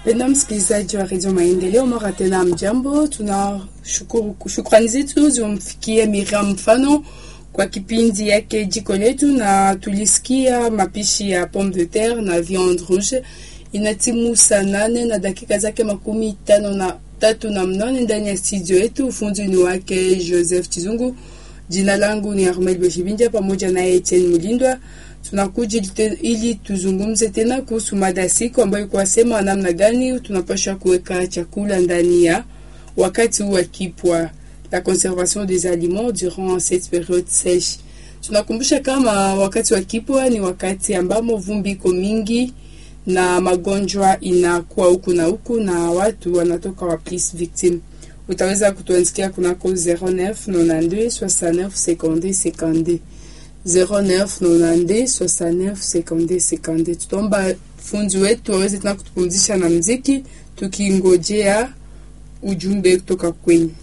Penda msikilizaji wa redio Maendeleo, mara tena mjambo. Tuna shukuru, shukrani zetu zimfikie Miriam Mfano kwa kipindi yake jiko letu, na tulisikia mapishi ya pomme de terre na viande rouge. Inatimu saa nane na dakika zake makumi tano na tatu na mnane ndani ya studio yetu. Ufundi ni wake Joseph Chizungu. Jina langu ni Armel Beshibinja pamoja na Etienne Mulindwa. Tunakuja ili tuzungumze tena kuhusu mada siku ambayo kwa sema namna gani tunapaswa kuweka chakula ndani ya wakati huu wa kipwa, la conservation des aliments durant cette période sèche. Tunakumbusha kama wakati wa kipwa ni wakati ambamo vumbi iko mingi na magonjwa inakuwa huku na huku na watu wanatoka wa plus victime. Utaweza kutuandikia kunako 09 92 69 52 52 09 92 69 52 52. Tutaomba fundi wetu waweze tena kutupumzisha na mziki tukingojea ujumbe kutoka kwenyu.